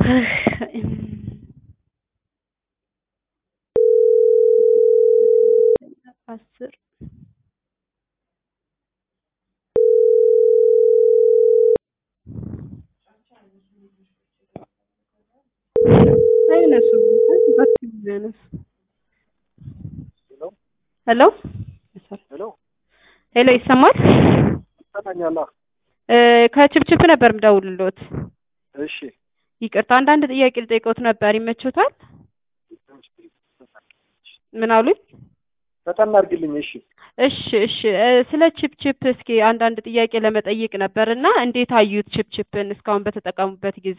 አስር አይነሱም ያነሱ ሄሎ ሄሎ ሄሎ ይሰማል? ይሰማኛል። እ ከችፕችፕ ነበር ምደውልሎት። እሺ ይቅርታ አንዳንድ ጥያቄ ልጠይቅዎት ነበር ይመችዎታል? ምን አሉኝ? በጣም አድርግልኝ። እሺ እሺ እሺ እ ስለ ችፕችፕ እስኪ አንዳንድ ጥያቄ ለመጠየቅ ነበር እና እንዴት አዩት ችፕችፕን እስካሁን በተጠቀሙበት ጊዜ?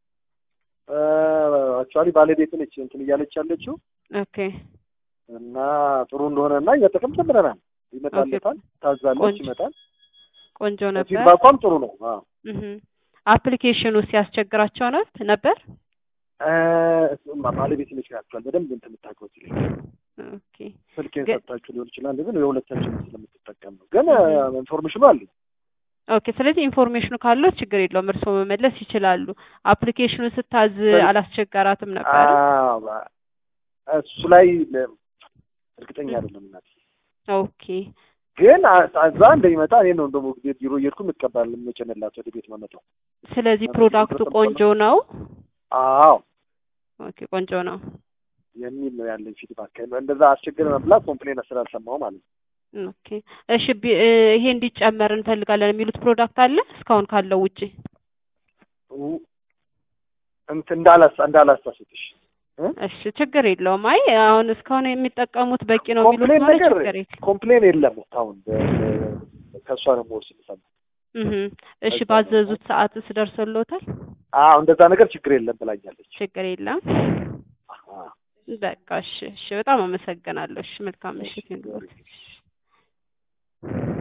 አክቹዋሊ ባለቤት ነች እንትን እያለች ያለችው ኦኬ እና ጥሩ እንደሆነ እና እየጠቀም ጀምረናል። ይመጣለታል፣ ታዛለች፣ ቆንጆ ይመጣል። ቆንጆ ነበር። ፊድባኳም ጥሩ ነው። አዎ እህ አፕሊኬሽኑ ሲያስቸግራቸው ነው ነበር? እ እሱማ ባለቤት ነች ያክል በደንብ እንትን የምታውቀው ይለኛል። ኦኬ ስልኬን ግን- ሰጥታችሁ ሊሆን ይችላል፣ ግን የሁለታችን ስለምትጠቀም ነው። ግን እህ ኢንፎርሜሽኑ አለኝ። ኦኬ ስለዚህ ኢንፎርሜሽኑ ካለው ችግር የለውም እርስዎ መመለስ ይችላሉ። አፕሊኬሽኑ ስታዝ በል- አላስቸጋራትም ነበር? አዎ፣ እሱ ላይ ለ- እርግጠኛ አይደለም እናቴ ኦኬ ግን እዛ እንደሚመጣ እኔ ነው እንደሞ ጊዜ ቢሮ እየሄድኩ የምቀበል የምጭንላት ወደ ቤት መመጣው። ስለዚህ አፕሊኬሽኑ ፕሮዳክቱ ተጠቅሞ ቆንጆ ነው። አዎ ኦኬ ቆንጆ ነው። የሚል ነው ያለኝ ፊድባክ። እንደዛ አስቸግረ መብላት ኮምፕሌን ስላልሰማሁ ማለት ነው። ኦኬ እሺ ቢ- እ ይሄ እንዲጨመር እንፈልጋለን የሚሉት ፕሮዳክት አለ እስካሁን ካለው ውጪ? ኡ- እንትን እንዳላስ እንዳላሳስትሽ እ? እሺ ችግር የለውም። አይ አሁን እስካሁን የሚጠቀሙት በቂ ነው የሚሉት ኮምፕሌን ከሆነ ነገር ችግር የለም። ኮምፕሌን የለም አሁን በ- በ- ከእሷ ነው የምወስድ ሰማ እህ እሺ ከዛ ባዘዙት ሰዓትስ ደርሶልዎታል? አዎ እንደዛ ነገር ችግር የለም ብላኛለች። ችግር የለም። አሃ በቃ እሺ እሺ በጣም አመሰግናለሁ። እሺ መልካም እሺ ምሽት ይሁንልዎት።